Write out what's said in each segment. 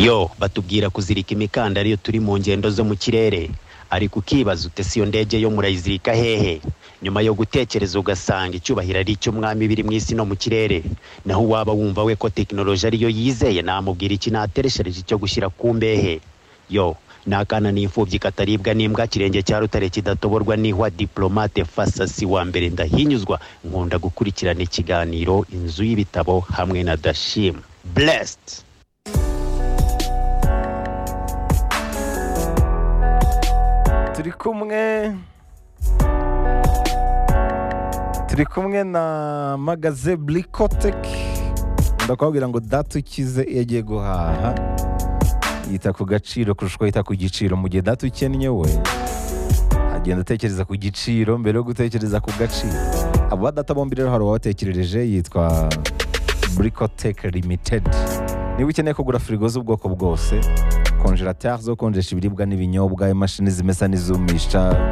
yo batubwira kuzirika imikandara iyo turi mu ngendo zo mu kirere ariko ukibaza ute si iyo ndege yo murayizirika hehe nyuma yo gutekereza ugasanga icyubahiro ari icy'umwami biri mu isi no mu kirere naho uwaba wumva we ko tekinoloji ariyo yizeye namubwira iki natereshereje icyo gushyira ku mbehe yo ni akana n'imfubyi kataribwa n'imbwa kirenge cya rutare kidatoborwa n'ihwa diplomate fasasi wa mbere ndahinyuzwa nkunda gukurikirana ikiganiro inzu y'ibitabo hamwe na dashim blessed turi kumwe turi kumwe na magaze burikoteki ndakubabwira ngo data ukize iyo agiye guhaha yita ku gaciro kurusha uko yita ku giciro mu gihe data ukennye we agenda atekereza ku giciro mbere yo gutekereza ku gaciro aba data bombi rero hari uwabatekerereje yitwa burikoteki limitedi niba ukeneye kugura firigo z'ubwoko bwose konjerateri zo konjesha ibiribwa n'ibinyobwa imashini zimesa n'izumisha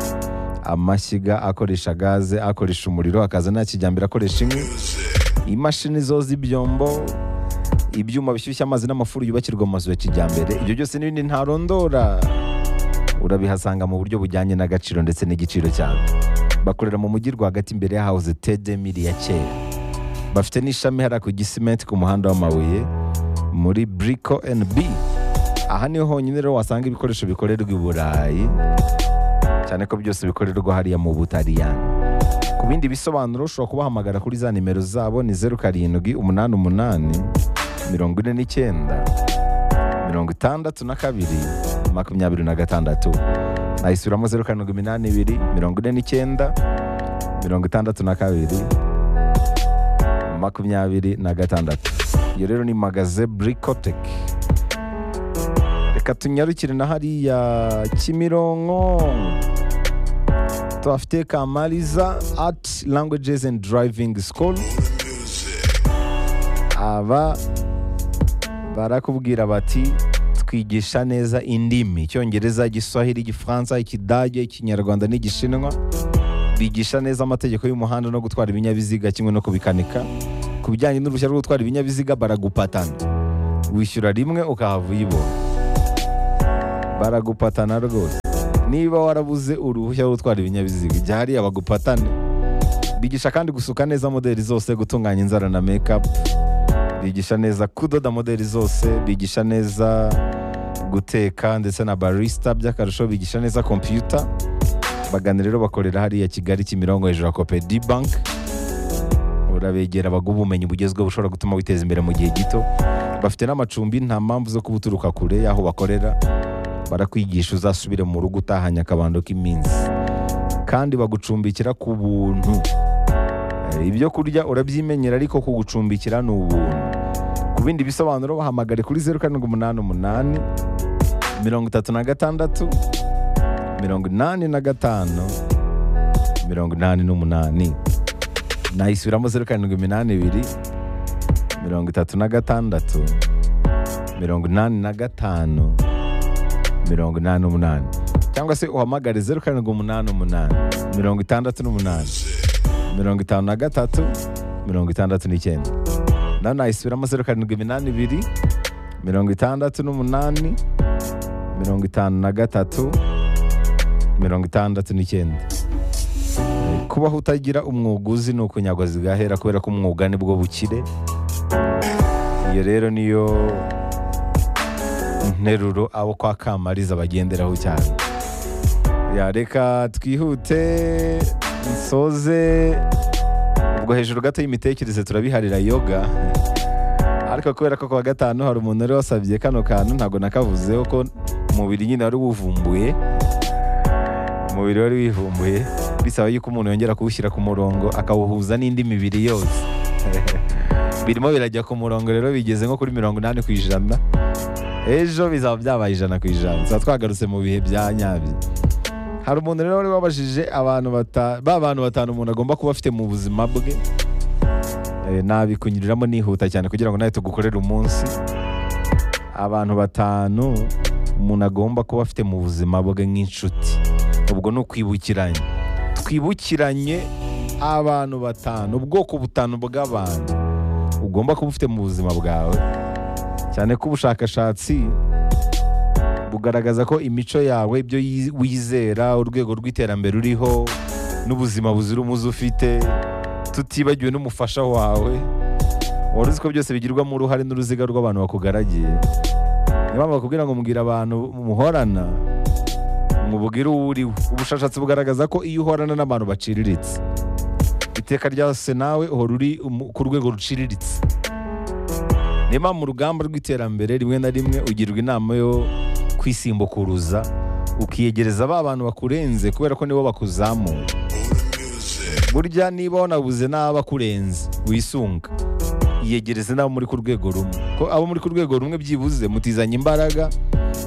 amashyiga akoresha gaze akoresha umuriro akaza nta kijyambere akoresha inkwi imashini zoza ibyombo ibyuma bishyushya amazi n'amafuru yubakirwa mu mazu ya kijyambere ibyo byose n'ibindi ntarondora urabihasanga mu buryo bujyanye n'agaciro ndetse n'igiciro cyabo bakorera mu mujyi rwagati imbere ya hawuze tedemiri ya kera bafite n'ishami hariya ku gisimenti ku muhanda w'amabuye muri buriko endi bi aha niho honyine rero wasanga ibikoresho bikorerwa i burayi cyane ko byose bikorerwa hariya mu butariyani ku bindi bisobanuro ushobora kubahamagara kuri za nimero zabo ni zeru karindwi umunani umunani mirongo ine n'icyenda mirongo itandatu na kabiri makumyabiri na gatandatu nayisuramo zeru karindwi iminani ibiri mirongo ine n'icyenda mirongo itandatu na kabiri makumyabiri na gatandatu iyo rero ni magaze burikoteki reka tunyarukire na hariya kimironko tuhafite kamariza ati languages and driving school aba barakubwira bati twigisha neza indimi icyongereza igiswahili igifaransa ikidage ikinyarwanda n'igishinwa bigisha neza amategeko y'umuhanda no gutwara ibinyabiziga kimwe no kubikanika ku bijyanye n'uruhushya rwo gutwara ibinyabiziga baragupatana wishyura rimwe ukahava uyibona baragupatana rwose niba warabuze uruhushya rwo gutwara ibinyabiziga ujya hariya bagupatane bigisha kandi gusuka neza modeli zose gutunganya inzara na mekapu bigisha neza kudoda modeli zose bigisha neza guteka ndetse na barisita by'akarusho bigisha neza kompiyuta bagana rero bakorera hariya kigali kimironko hejuru ya kopedi banki urabegera baguha ubumenyi bugezweho bushobora gutuma witeza imbere mu gihe gito bafite n'amacumbi nta mpamvu zo kuba uturuka kure y'aho bakorera barakwigisha uzasubire mu rugo utahanye akabando k'iminsi kandi bagucumbikira ku buntu ibyo kurya urabyimenyera ariko kugucumbikira ni ubuntu ku bindi bisobanuro bahamagare kuri zeru karindwi umunani umunani mirongo itatu na gatandatu mirongo inani na gatanu mirongo inani n'umunani nayisubiramo zeru karindwi iminani ibiri mirongo itatu na gatandatu mirongo inani na gatanu mirongo inani n'umunani cyangwa se uhamagare zeru karindwi umunani umunani mirongo itandatu n'umunani mirongo itanu na gatatu mirongo itandatu n'icyenda nawe nayisubiramo zeru karindwi iminani ibiri mirongo itandatu n'umunani mirongo itanu na gatatu mirongo itandatu n'icyenda kubaho utagira umwuga uzi ni ukunyagwa zigahera kubera ko umwuga ni bwo bukire iyo rero niyo nteruro abo kwa kamariza bagenderaho cyane yareka twihute nsoze ubwo hejuru gato y'imitekerereze turabiharira yoga ariko kubera ko kuwa gatanu hari umuntu wari wasabye kano kantu ntabwo nakavuzeho ko umubiri nyine wari wuvumbuye umubiri wari wivumbuye bisaba yuko umuntu yongera kuwushyira ku murongo akawuhuza n'indi mibiri yose birimo birajya ku murongo rero bigeze nko kuri mirongo inani ku ijana ejo bizaba byabaye ijana ku ijana tuba twagarutse mu bihe bya nyabyo hari umuntu rero wari wabajije abantu ba bantu batanu umuntu agomba kuba afite mu buzima bwe nabikunyuriramo nihuta cyane kugira ngo nawe tugukorere umunsi abantu batanu umuntu agomba kuba afite mu buzima bwe nk'inshuti ubwo ni ukwibukiranye twibukiranye abantu batanu ubwoko butanu bw'abantu ugomba kuba ufite mu buzima bwawe cyane ko ubushakashatsi bugaragaza ko imico yawe ibyo yi- wizera urwego rw'iterambere uriho n'ubuzima buzira umuze ufite tutibagiwe n'umufasha wawe wari uzi ko byose bigirwamo uruhare n'uruziga rw'abantu bakugaragiye niyo mpamvu bakubwira ngo mubwire abantu muhorana mubwire uwo uriwe ubushakashatsi bugaragaza ko iyo uhorana n'abantu baciriritse iteka ryose nawe uhora uri umu- ku rwego ruciriritse niba mu rugamba rw'iterambere rimwe na rimwe ugirwa inama yo kwisimbukuruza ukiyegereza ba bantu bakurenze kubera ko nibo bakuzamuye burya niba wanabuze n'abakurenze wisunga iyegereze n'abo muri ku rwego rumwe ko abo muri ku rwego rumwe byibuze mutizanye imbaraga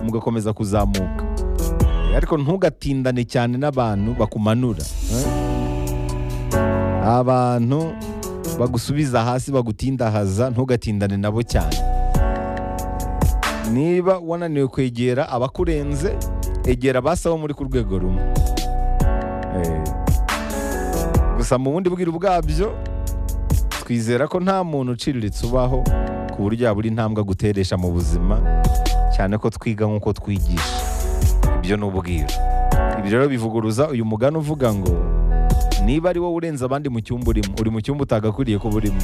mugakomeza kuzamuka ariko ntugatindane cyane n'abantu bakumanura eh? abantu bagusubiza hasi bagutindahaza ntugatindane nabo cyane niba wananiwe kwegera abakurenze egera abasaba muri ku rwego rumwe Eh. gusa mu bundi bwiru bwabyo twizera ko nta muntu uciriritse ubaho ku buryo yabura intambwe aguteresha mu buzima cyane ko twiga nk'uko twigisha ibyo ni ubwiru ibi rero bivuguruza uyu mugani uvuga ngo niba ari wowe urenze abandi mu cyumba urimo uri mu cyumba utagakwiriye kuba urimo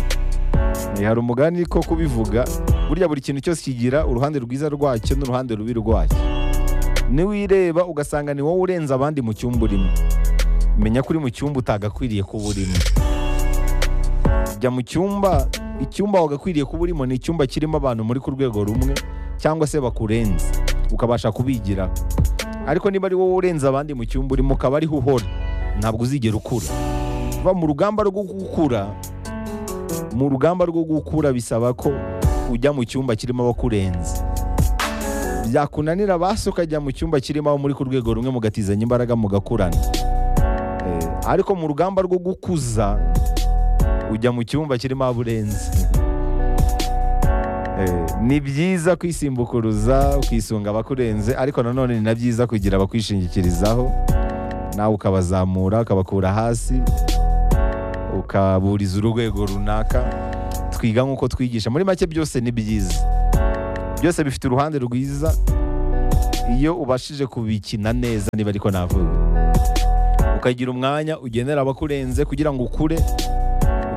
Eh, hari umugani ko kubivuga burya buri kintu cyose kigira uruhande rwiza rwacyo n'uruhande rubi rwacyo niwireba ugasanga ni wowe urenze abandi mu cyumba urimo menya ko uri mu cyumba utagakwiriye kuba urimo jya mu cyumba icyumba wagakwiriye kuba urimo ni icyumba kirimo abantu muri ku rwego rumwe cyangwa se bakurenze ukabasha kubigiraho ariko niba ari wowe urenze abandi mu cyumba urimo ukaba ariho uhora ntabwo uzigera ukura kuva mu rugamba rwo gukura mu rugamba rwo gukura bisaba ko ujya mu cyumba kirimo abakurenze byakunanira basi ukajya mu cyumba kirimo abo muri ku rwego rumwe mugatizanya imbaraga mugakurana Eh, ariko mu rugamba rwo gukuza ujya mu cyumba kirimo abo urenze Eh, ni byiza kwisimbukuruza ukisunga abakurenze ariko nanone ni na byiza kugira abakwishingikirizaho nawe ukabazamura ukabakura hasi ukaburiza urwego runaka twiga nk'uko twigisha muri make byose ni byiza byose bifite uruhande rwiza iyo ubashije kubikina neza niba ariko navuga ukagira umwanya ugenera abakurenze kugira ngo ukure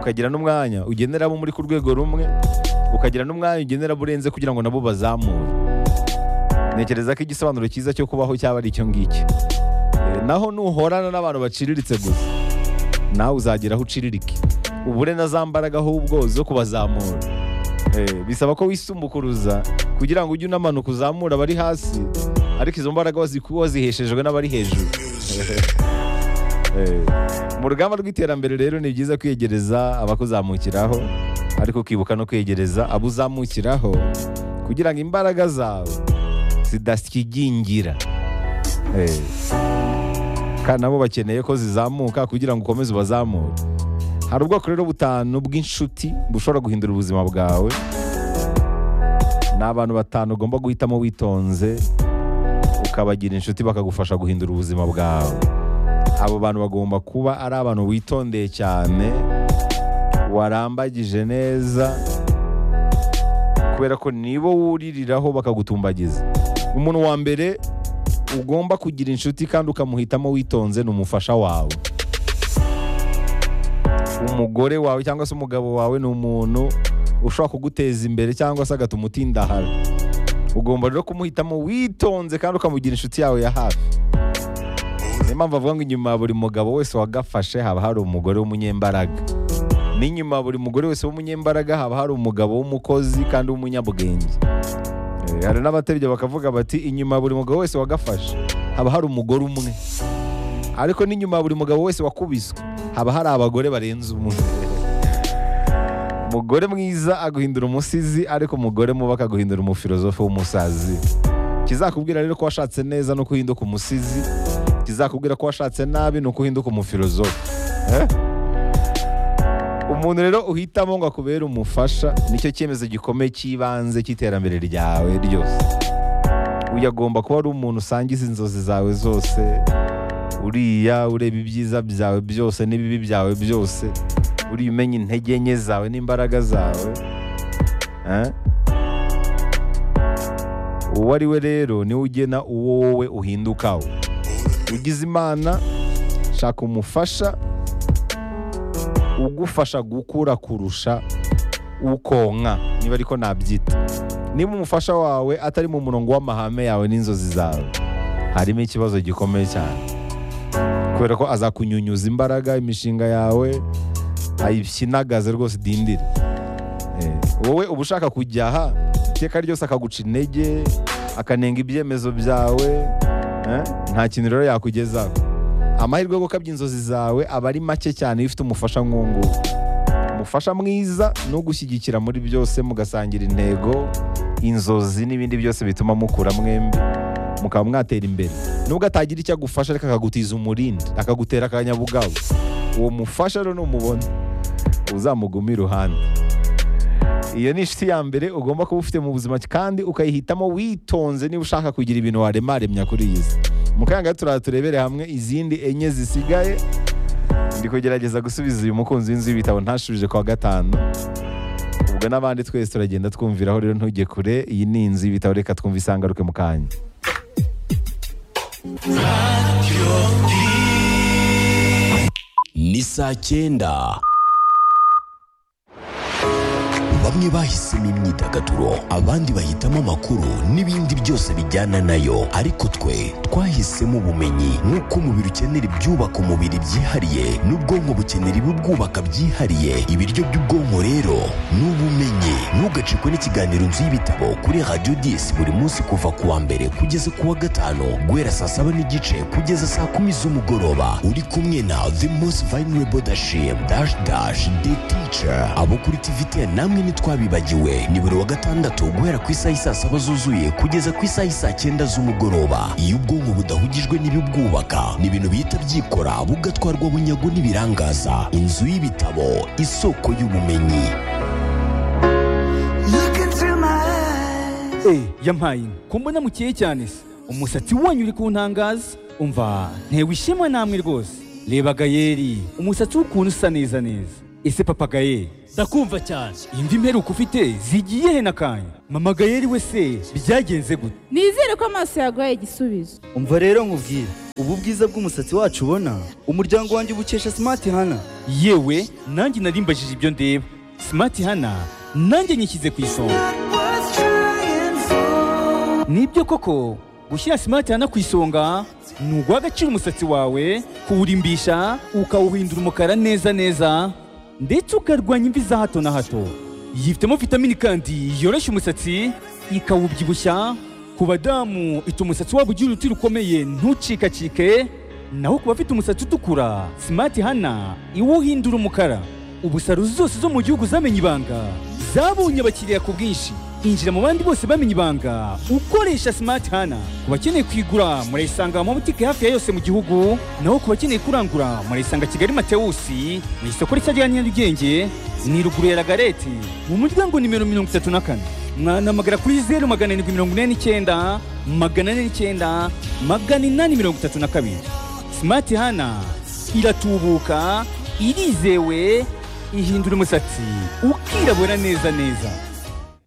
ukagira n'umwanya ugenera abo muri ku rwego rumwe ukagira n'umwanya ugenera abo urenze kugira ngo nabo bazamure ntekereza ko igisobanuro cyiza cyo kubaho cyaba ari icyo ngicyo Eh, naho nuhorana n'abantu baciriritse gusa nawe uzagera aho uciririke ubure na za mbaraga ahubwo zo kubazamura Eh, bisaba ko wisumbukuruza kugira ngo ujye unamanuka uzamura abari hasi ariko izo mbaraga waziku- waziheshejwe n'abari hejuru Eh, mu rugamba rw'iterambere rero ni byiza kwiyegereza abakuzamukiraho ariko ukibuka no kwiyegereza abo uzamukiraho kugira ngo imbaraga zawe zidasyigingira Eh kandi nabo bakeneye ko zizamuka kugira ngo ukomeze ubazamure hari ubwoko rero butanu bw'inshuti bushobora guhindura ubuzima bwawe ni abantu batanu ugomba guhitamo witonze ukabagira inshuti bakagufasha guhindura ubuzima bwawe abo bantu bagomba kuba ari abantu witondeye cyane warambagije neza kubera ko nibo wuririraho bakagutumbagiza umuntu wa mbere ugomba kugira inshuti kandi ukamuhitamo witonze ni umufasha wawe umugore wawe cyangwa se umugabo wawe ni umuntu ushobora kuguteza imbere cyangwa se agatuma utindahara ugomba rero kumuhitamo witonze kandi ukamugira inshuti yawe ya hafi niyo mpamvu avuga ngo inyuma ya buri mugabo wese wagafashe haba hari umugore w'umunyembaraga n'inyuma ya buri mugore wese w'umunyembaraga haba hari umugabo w'umukozi kandi w'umunyabwenge Eh, hari n'abatebya bakavuga bati inyuma ya buri mugabo wese wagafashe haba hari umugore umwe ariko n'inyuma ya buri mugabo wese wakubiswe haba hari abagore barenze umwe umugore mwiza aguhindura umusizi ariko umugore mubi akaguhindura umufilozofe w'umusazi kizakubwira rero ko washatse neza ni uko uhinduka umusizi kizakubwira ko washatse nabi ni uko uhinduka umufilozofe Eh? umuntu rero uhitamo ngo akubere umufasha nicyo cyemezo gikomeye cy'ibanze cy'iterambere ryawe ryose uyu agomba kuba ari umuntu usangiza inzozi zawe zose uriya ureba ibyiza byawe byose n'ibibi byawe byose uriya umenya intege nke zawe n'imbaraga zawe Eh? uwo ari we rero niwe ugena uwo wowe uhindukaho ugize imana shaka umufasha ugufasha gukura kurusha ukonka niba ariko nabyita niba umufasha wawe atari mu murongo w'amahame yawe n'inzozi zawe harimo ikibazo gikomeye cyane kubera ko azakunyunyuza imbaraga imishinga yawe ayishyinagaze rwose idindire Eh, wowe uba ushaka kujya aha iteka ryose akaguca intege akanenga ibyemezo byawe eh, nta kintu rero yakugezaho amahirwe yo gukabya inzozi zawe aba ari make cyane iyo ufite umufasha nk'uwunguwo umufasha mwiza ni ugushyigikira muri byose mugasangira intego inzozi n'ibindi byose bituma mukura mwembi mukaba mwatera imbere nubwo atagira icyo agufasha ariko akagutiza umurindi akagutera akanyabugabo uwo mufasha rero numubona uzamugume iruhande iyo ni inshuti ya mbere ugomba kuba ufite mu buzima kandi ukayihitamo witonze niba ushaka kugira ibintu waremaremya kuri iyi si mu kanya gato turaza turebere hamwe izindi enye zisigaye ndi kugerageza gusubiza uyu mukunzi w'inzu y'ibitabo ntashubije kwa gatanu ubwo n'abandi twese turagenda twumviraho rero ntujye kure iyi ni inzu y'ibitabo reka twumve isangaruke mu kanya ni saa cyenda bamwe bahisemo imyidagaduro abandi bahitamo amakuru n'ibindi byose bijyana nayo ariko twe twahisemo ubumenyi nk'uko umubiri ukenera ibyubaka umubiri byihariye n'ubwonko bukenera ibibwubaka byihariye ibiryo by'ubwonko rero ni ubumenyi ntugacikwe n'ikiganiro nzu y'ibitabo kuri radiyo disi buri munsi kuva ku wa mbere kugeza ku wa gatanu guhera saa saba n'igice kugeza saa kumi z'umugoroba uri kumwe na the most vulnerable dashim dash dash the teacher abo kuri tvtn namwe ntitwabibagiwe ni buri wa gatandatu guhera ku isaha isaa saba zuzuye kugeza ku isaha isaa cyenda z'umugoroba iyo ubwonko budahugijwe n'ibibwubaka ni ibintu bihita byikora bugatwarwa bunyago n'ibirangaza inzu y'ibitabo isoko y'ubumenyi Look into my eyes. Eh, yampaye inka ko mbona mukeye cyane se umusatsi wanyu uri kuntangaza umva ntewe ishema namwe rwose reba gayeri umusatsi w'ukuntu usa neza neza ese papa gayeri ndakumva cyane imvi mperuka ufite zigiye he n'akanya mama gayeri we se byagenze gute nizere ko amaso yaguhaye igisubizo umva rero nkubwire ubu bwiza bw'umusatsi wacu ubona umuryango wanjye ubukesha simati hana yewe nanjye narimbajije ibyo ndeba simati hana nanjye nyishyize ku isonga Worth trying for. nibyo koko gushyira simati hana ku isonga ni uguhagacira umusatsi wawe kuwurimbisha ukawuhindura umukara neza neza ndetse ukarwanya imvi za hato na hato yifitemo vitamini kandi yoroshya umusatsi ikawubyibushya ku badamu ituma umusatsi wabo ugira uruti rukomeye ntucikacike naho ku bafite umusatsi utukura simati hana iwuhindura umukara ubu salo zose zo mu gihugu zamenye ibanga zabonye abakiriya ku bwinshi injira mu bandi bose bamenye ibanga ukoresha simati hana ku bakeneye kuyigura murayisanga mu mabutike hafi ya yose mu gihugu naho ku bakeneye kurangura murayisanga kigali matewusi mu isoko rishya rya nyarugenge ni ruguru ya lagareti mu muryango nimero mirongo itatu na kane mwanamagana kuri zeru magana arindwi mirongo ine n'icyenda magana ane n'icyenda magana inani mirongo itatu na kabiri Smart Hana iratubuka irizewe ihindura umusatsi ukirabura neza neza